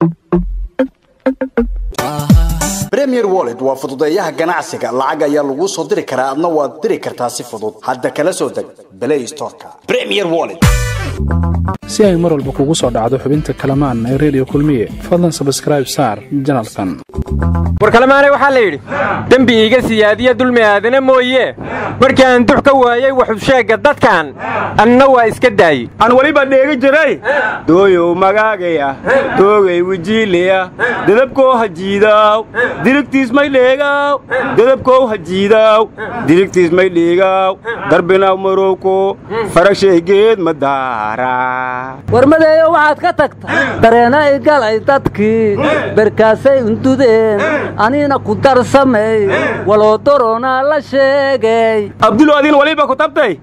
premier wallet waa fududeeyaha ganacsiga lacag ayaa laguu soo diri karaa adna waad diri kartaa si fudud hadda kala soo deg play storeka premier wallet si ay mar walba kugu soo dhacdo xubinta kalamaan ee redio kulmiye fadlan sabskraib saar janalkan war kalemaanay waxaa la yidhi dembi iiga siyaadiya dulmi aadana mooye markii aan dux ka waayey waxusheegga dadkan anna waa iska daayey aan weliba dheegi jiray dooyow magaagaya doogay wijiileya dadabkoo hajiidaaw dirigtiis may dheegaaw dadabkow hajiidaaw dirigtiis may dheegaaw darbinaw marowko farashaygeed ma daaraa warmadeeyo waxaad ka tagta dareena i galay dadkii berkaasay undudeen anina ku darsamay waloo doronaa la sheegay abdulo adin waliba ku tabtay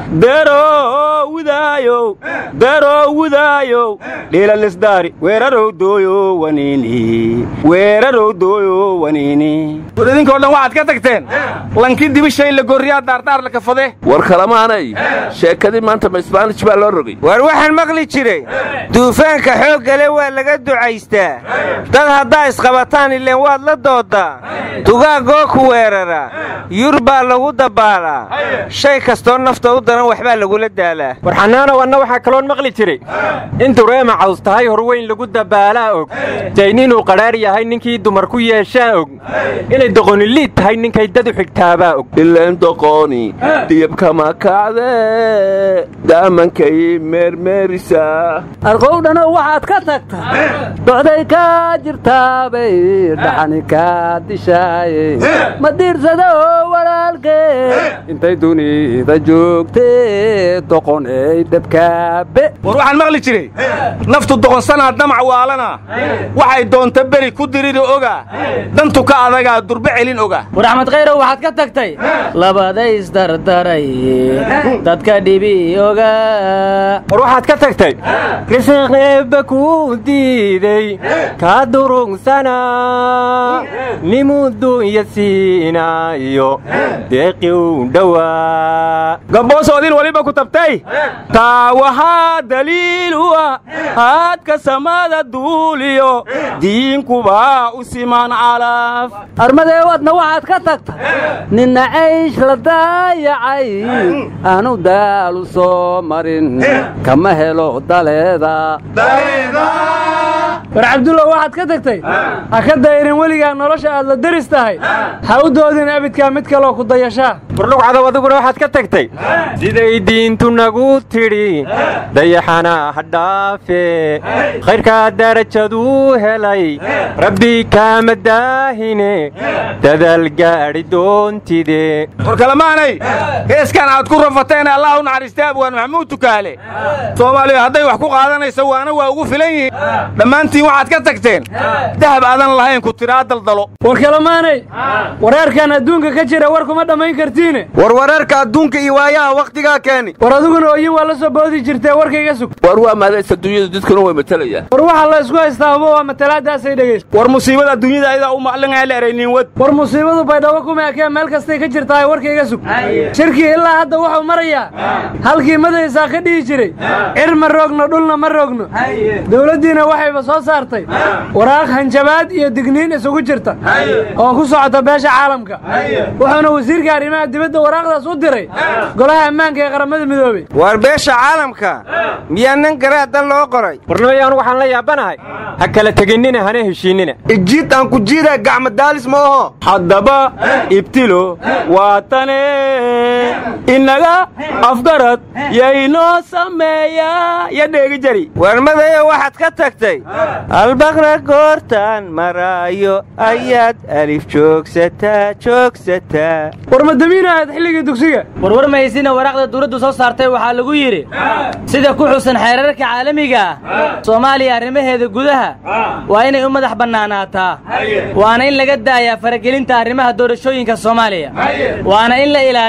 deeroo widaayow deeroo widaayow dhiilalisdaari weerarow dooyo waniini weerarow dooyo waniini war idinkoo dhan waxaad ka tagteen lankii dibishay la gorriyaa daardaar la kafade war kalamaanay sheekadii maanta ma isbaanij baa loo rogay war waxaan maqli jiray duufaanka xooggale waa laga ducaystaa dad haddaa isqabataan ileen waad la dooddaa dugaagoo ku weerara yur baa lagu dabbaalaa shay kastoo nafta u daran waxbaa lagula daalaa war xanaanow anna waxaa kaloon maqli jiray in dureema caws tahay horweyn lagu dabbaalaa og dayn inuu qadhaar yahay ninkii dumar ku yeeshaa og inay doqoniliid tahay ninkay dad u xigtaabaa og ileen doqooni diyabkama kacdee daamankay meermeerisaa arqowdhanow waxaad ka tagta docday kaa jirtaabay dhaxani kaa dishaaye ma diirsada oo walaalkee intay dunida joogtee doqonay dabkaabe war waxaan maqli jiray naftu doqonsanaa damac waalana waxay doonta beri ku diriri oga dantu ka adagaa durbe celin oga war axmed khayrow waxaad ka tagtay labadays dardaray dadka dhibi oga war waxaad ka tagtay risiq eebba kuu diiday kaa durugsana nimudunya siinaayo deeqi u dhowaa gabboosoo idin waliba ku tabtay taa waxaa daliil u ah haadka samada duuliyo diinkubaa u siman calaf armadeewadna waxaad ka tagta ninna caysh la daayacay aanu daalu soo marin kama helo daleeda war cabdullah waxaad ka tagtay ha ka dayrin weligaa nolosha aad la deris tahay ha u doodin abidkaa mid kaloo ku dayashaa warlugcadow adiguna waxaad ka tagtay siday diintu nagu tidhi dayaxana ha dhaafe khayrkaa darajaduu helay rabbi kaama daahine dadaal gaadhi doontide war kalamaanay heeskan aad ku rafateen allah u naxariistay abwaan maxamuud tukaale soomaaliya hadday wax ku qaadanaysa waana waa ugu filan yihiin dhammaantiin waxaad ka tagteen dahab aadan lahayn ku tiraa daldalo war kalamaanay wareerkan adduunka ka jira war kuma dhammayn kartiine war wareerka adduunka iyo waayaha wakhtigaa keeni war adiguna ooyin waa la soo boodi jirtee warkayga sug war waa maadaysa dunyadu dadkuna way matalayaan war waxaa la isku haystaa hubo waa matalaadaasay dhegaysta war musiibada dunyada ayadaa u maclinaya la eraynin wad war musiibadu baydhabo kuma ekee meel kastay ka jirtahay warkayga sug shirkii ilaa hadda wuxuu marayaa halkii madaysaa ka dhihi jiray cir ma roogno dhulna ma roogno dowladdiina waxayba soo saartay waraaq hanjabaad iyo digniin isugu jirta oo ku socota beesha caalamka wuxuuna wasiirka arrimaha dibadda waraaqdaas u diray golaha ammaanka ee qaramada midoobey war beesha caalamka miyaa nin garaadda loo qoray warnimayaan waxaan la yaabanahay ha kala teginnina hana heshiinnina ijiid aan ku jiida gacmadaalis ma oho haddaba ibtilo waa tane innaga afgarad yaynoo sameeyaa ya dheegi jari warmadayo waxaad ka tagtay albaqra goortaan maraayo ayaad alif joogsataa joogsataa war madamiina aad xilligii dugsiga warwar mahaysina waraaqda dawladdu soo saartay waxaa lagu yidhi sida ku xusan xeerarka caalamiga ah soomaaliya arrimaheeda gudaha waa inay u madax bannaanaataa waana in laga daayaa faragelinta arrimaha doorashooyinka soomaaliya waana in la ilaaliyaa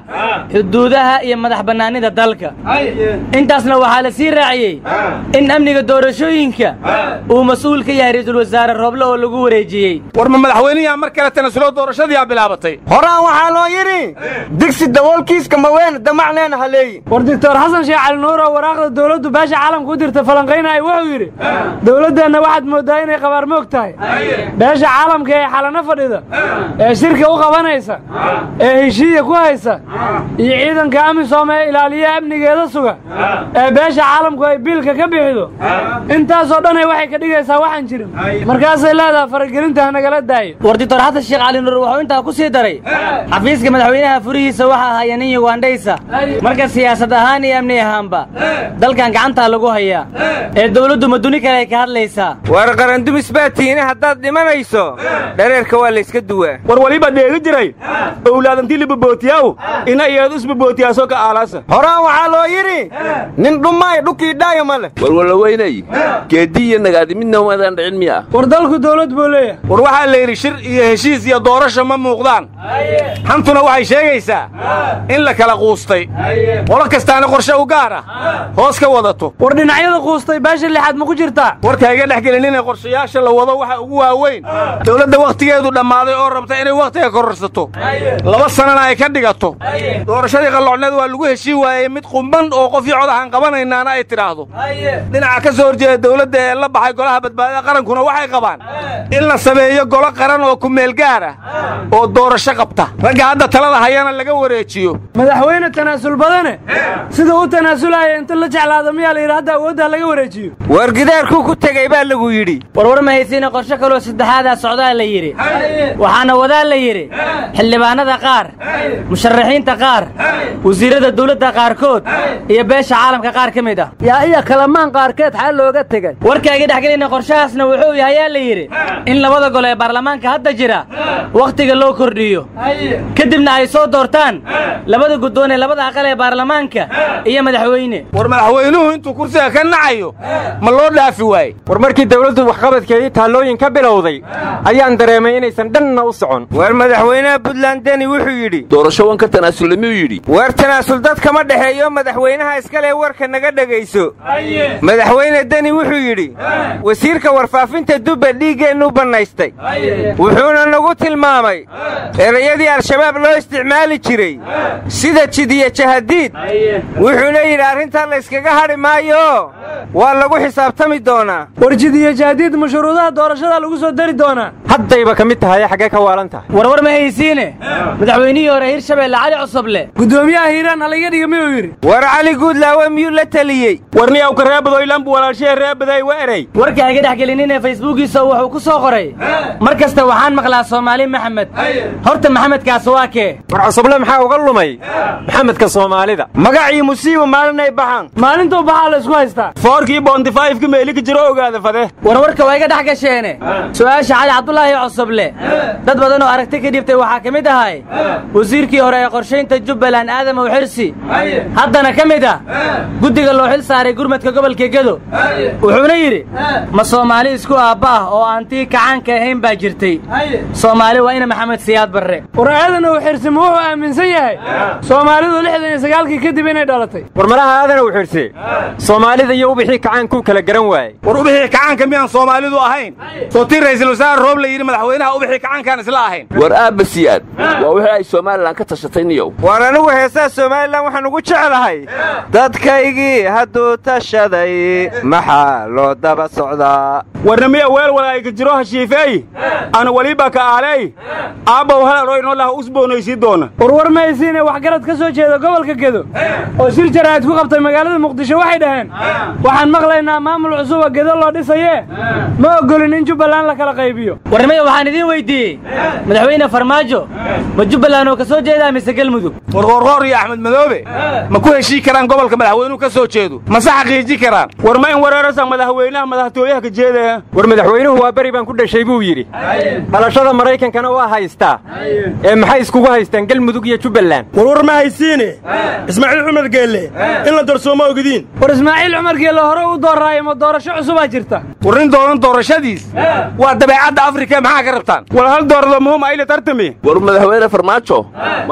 xuduudaha iyo madax bannaanida dalka intaasna waxaa la sii raaciyey in amniga doorashooyinka uu mas-uul ka yahay ra'iisul wasaare rooble oo lagu wareejiyey war ma madaxweyniyaa mar kale tanasulo doorashadiyaa bilaabatay horaan waxaa loo yidhi digsi daboolkiiska maween damacneena haleeyi war doctor xasan sheekh cali nuur oo waraaqda dowladdu beesha caalamka u dirta falanqaynaya wuxuu yidhi dowladdeenna waxaad mooddaa inay qabaarmoog tahay beesha caalamka ee xalano fadhida ee shirka u qabanaysa ee heshiiya ku haysa iyo ciidanka amisom ee ilaaliya amnigeeda suga ee beesha caalamku ay biilka ka bixido intaasoo dhanay waxay ka dhigaysaa waxaan jirin markaasay leedaha faragelinta hanagala daayo war doctor xasan sheekh cali nuur wuxuu intaa ku sii daray xafiiska madaxweynaha furihiisa waxaa haya nin yugandhaysa marka siyaasad ahaan iyo amni ahaanba dalkan gacantaa lagu hayaa ee dowladdu maduni kale ay ka hadlaysaa war qarandumis baa tiine haddaad dhimanayso dhareerka waa layska duwaa war waliba dheegi jiray owlaadantii libabootiyaw ina iyadu isbabootiyaasoo ka aalaasa horaan waxaa loo yidhi nin dhummaay dhukii dhaayo ma leh warwalaweynay geeddi iyo nagaadi midna umadaan dhicin miya war dalku dowlad buu leeyahay war waxaa la yidhi shir iyo heshiis iyo doorasho ma muuqdaan xantuna waxay sheegaysaa in la kala quustay qolo kastaana qorshe u gaar ah hoos ka wadato war dhinacyada quustay beesha lixaad ma ku jirtaa warka iga dhex gelin inay qorshayaasha la wado waxa ugu waaweyn dowladda wakhtigeedu dhammaaday oo rabta inay wakhtiga kororsato laba sanana ay ka dhigato doorashadii qalloocneed waa lagu heshiin waayey mid qumban oo qof iyo cod ahaan qabanaynaana ay tidhaahdo dhinaca ka soo horjeeda dowladda ee la baxay golaha badbaadada qarankuna waxay qabaan in la sameeyo golo qaran oo kumeel gaar ah oo doorasho qabta ragga hadda talada hayana laga wareejiyo madaxweyne tanaasul badane sida u tanaasulaya inta la jeclaado miyaa la yidhi hadda awoodda laga wareejiyo war gidaarkuu ku tegey baa lagu yidhi warwar ma haysiina qorshe kaloo saddexaadaa socdaa la yidhi waxaana wadaa la yidhi xildhibaanada qaar musharaxiinta qaar wasiirrada dawladda qaarkood iyo beesha caalamka qaar ka mid ah yaa iya kalamaan qaarkeed xaa looga tegey warkaaga dhexgelayna qorshahaasna wuxuu yahayaa la yidhi in labada gol ee baarlamaanka hadda jira wakhtiga loo kordhiyo kadibna ay soo doortaan labada guddoon ee labada aqal ee baarlamaanka iyo madaxweyne war madaxweynuhu intuu kursiga ka nacayo ma loo dhaafi waaye war markii dawladdu waxqabadkeedii taallooyin ka bilowday ayaan dareemay inaysan dhanna u socon war madaxweynaha buntland deni wuxuu yidhi doorasho wan ka tanaasulay miyuu yidhi war tanaasul dad kama dhexeeyo madaxweynaha iskale warka naga dhegayso madaxweyne deni wuxuu yidhi wasiirka warfaafinta dubba dhiiggeennu bannaystay wuxuuna nagu tilmaamay erayadii al-shabaab loo isticmaali jiray sida jidiyo jahadiid wuxuuna yidhi arrintaa layskaga hadhi maayo waa lagu xisaabtami doonaa war jidiyo jahadiid mashuruudaha doorashada lagu soo dari doonaa haddayba ka mid tahay xaggee ka waalan tahay warwar ma haysiine madaxweynihii hore hirshabeelle cali cusuble guddoomiyaha hiiraan halaga dhiga miyuu yidhi war cali guudlaawe miyuu la teliyey warniyaw ka reebadoylanbu walaalshee reebaday wa erey warka iga dhex gelinine facebookiisa wuxuu ku soo qoray mar kasta waxaan maqlaa soomaali maxamed horta maxamedkaas waa kee war cusuble maxaa uga lumay maxamedka soomaalida magacii musiiba maalinay baxaan maalintuu baxaa la isku haystaa foorkii boontifaayifka meelika jiro ogaada fade warwarka waa iga dhex gasheene su'aasha cali cabdulaahi cusuble dad badan oo aragti ka dhibtay waxaa ka mid ahay wasiirkii hore ee qorshaynta jubbaland aadamow xirsi haddana ka mid ah guddiga loo xil saaray gurmadka gobolka gedo wuxuuna yidhi ma soomaali isku aabba ah oo aan tii kacaanka ahayn baa jirtay soomaali waa ina maxamed siyaad barre war aadan uu xirsimo wuxuu aaminsan yahay soomaalidu lixdan iyo sagaalkii kadib inay dhalatay war malaha aadan uu xirse soomaalida iyo ubixii kacaankuu kala garan waayey war ubixii kacaanka miyaan soomaalidu ahayn soo tii ra'iisul wasaare roob la yidhi madaxweynaha ubixii kacaankaan isla ahayn war aabba siyaad waa wixii ay somalilan ka tashatay niyow war anigu heesaa somalilan waxaan ugu jeclahay dadkaygii hadduu tashaday maxaa loo daba socdaa warna miya weel walaayka jiro hashiifeey ana weliba ka aaley aabbow halaroo inoo laha usboonaysii doona warwar ma haysiine waxgarad ka soo jeeda gobolka gedo oo shir jaraa'id ku qabtay magaalada muqdisho waxay dhaheen waxaan maqlaynaa maamul cusuba gedo loo dhisayee ma oggolin in jubbaland la kala qaybiyo warnimaya waxaan idiin weyddiiyey madaxweyne farmaajo ma jubbaland oo ka soo jeedaa mise gelmudug warqoorqoor iyo axmed madoobe ma ku heshii karaan gobolka madaxweynuhu ka soo jeedo mase xaqiiji karaan war ma in wereerasa madaxweynaha madaxtooyaha ka jeedaya war madaxweynuhu waa beri baan ku dhashay buu yidhi dhalashada maraykankana waa haystaa ee maxay iskugu haystaan gelmudug iyo jubbaland warwar ma haysiine ismaaciil cumar geelle in la darsooma ogidiin war ismaaciil cumar geelle hore u dooraayo ma doorasho cusubaa jirta war nin doonan doorashadiis waa dabeecadda afrika maxaa ka rabtaan war hal doorado muhum ayla tartami war madaxweyne farmaajo maa sida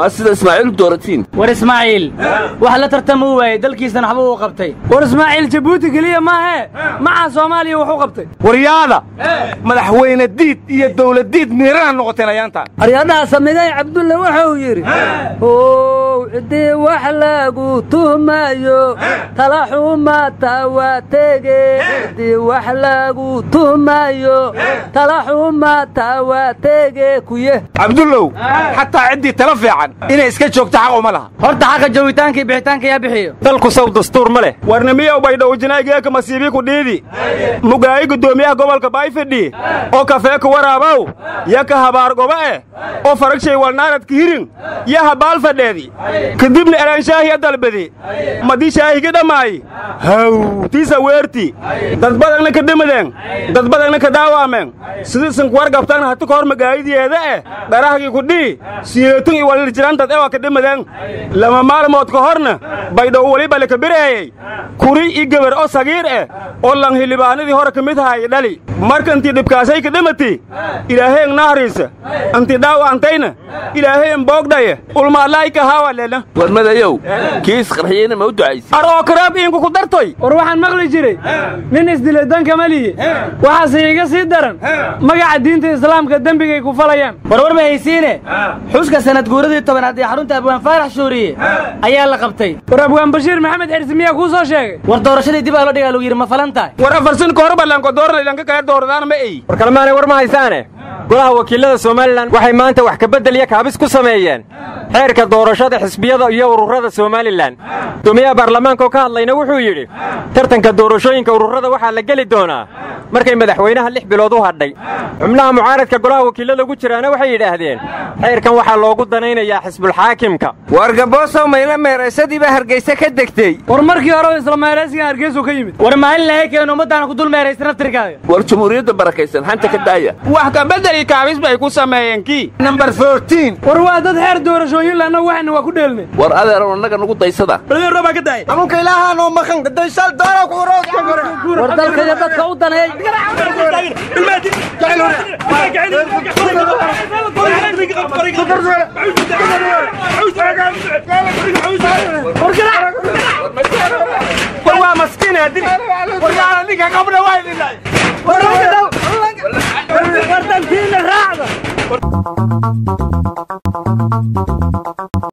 ismaaciil dooratiin war ismaaciil wax la tartama u waayey dalkiisana waxba uu qabtay war ismaaciil jabuuti keliya maahee macaa soomaaliya wuxuu qabtay waryaada madaxweyne diid iyo dawlad diid miirana noqoteen ayaantaan aryadhaha samigay cabdulle wuxuu yidhi how ciddii wax lagu tuhmayo talaxumata waa tege ciddii wax lagu tuhmayo talaxumata waa tege kuye cabdullow xataa ciddii tala fiican inay iska joogto xaq uma laha horta xaqa joogitaanka iyo bixitaanka yaa bixiyo dalku saw dastuur ma leh warnimiyow baydhowjinaygeeka masiibii ku dhiidi mugaayi guddoomiyaha gobolka baayfidhi oo kafeeka waraabow ya ka habaar goba eh oo faragshay walnaaradka hirin ya habaal fadheedi kadibna eraanshaahya dalbadi madii shaahiga dhammaayi haw tiisa weerti dad badagna ka dhimadeen dad badagna ka dhaawaameen sidiisan kuwar gabtaan hati ka hor magaayidiyeeda eh dharahgii ku dhihi siyeetun iyo walirjirantad ewa ka dhimadeen lama maalmood ka horna baydhow weliba laka bireeyey kuri i gebar oo sagiir eh oo lang hilibaanadii hore ka mid haaya dhali marka intii dhibkaasay ka dhimati ilaaheen nahriisa intii dhaawacantayna ilaaheen boogdhaye ulmaadlaayka haawalena warmadayow kii isqarxiyeyna ma u ducaysa ar oo karaab iinku ku dartoy war waxaan maqli jiray nin isdilay danka maliye waxaase iga sii daran magaca diinta islaamka dembigay ku falayaan warwar ma haysiine xuska sanad guuradii tobanaad ee xarunta abwaan faarax shuuriye ayaa la qabtay war abwaan bashiir maxamed xirsi miyaa kuu soo sheegay war doorashadii dib aa loo dhigaa lagu yidhi ma falan tahay war afarsin ka hor ballanko dooranaydanka kale dooradaan ma ey war kalmaanay war ma haysaane golaha wakiilada somalilan waxay maanta wax kabedel iyo kaabis ku sameeyeen xeerka doorashada xisbiyada iyo ururada somalilan guddoomiyaha baarlamaanka oo ka hadlayna wuxuu yidhi tartanka doorashooyinka ururada waxaa la geli doonaa markay madaxweynaha lix bilood u hadhay xubnaha mucaaradka golaha wakiilada ugu jiraana waxay yidhaahdeen xeerkan waxaa loogu danaynayaa xisbulxaakimka wargaboosow mayla meeraysadii baa hargayse ka degtey war markii hore isla meeraysigan hargeysu ka yimid war maalin lahay keenu ummaddaana ku dul meeraysa naftirkaaga war jumhuuriyadda barakaysan xanta ka daaya wax kabedeli kaabis bay ku sameeyeen kii nambar fourtiin war waa dad xeer doorashooyin leh annagu waxayna waa ku dheelnay war adeerow annaga nugu daysada baa ka daaya amunka ilaahaanoo maqan daysal doona ku war dalka iyo dadka u daneey war waa maskiin adiri war yaala ninka qabna waa idinay war dalkiina raacda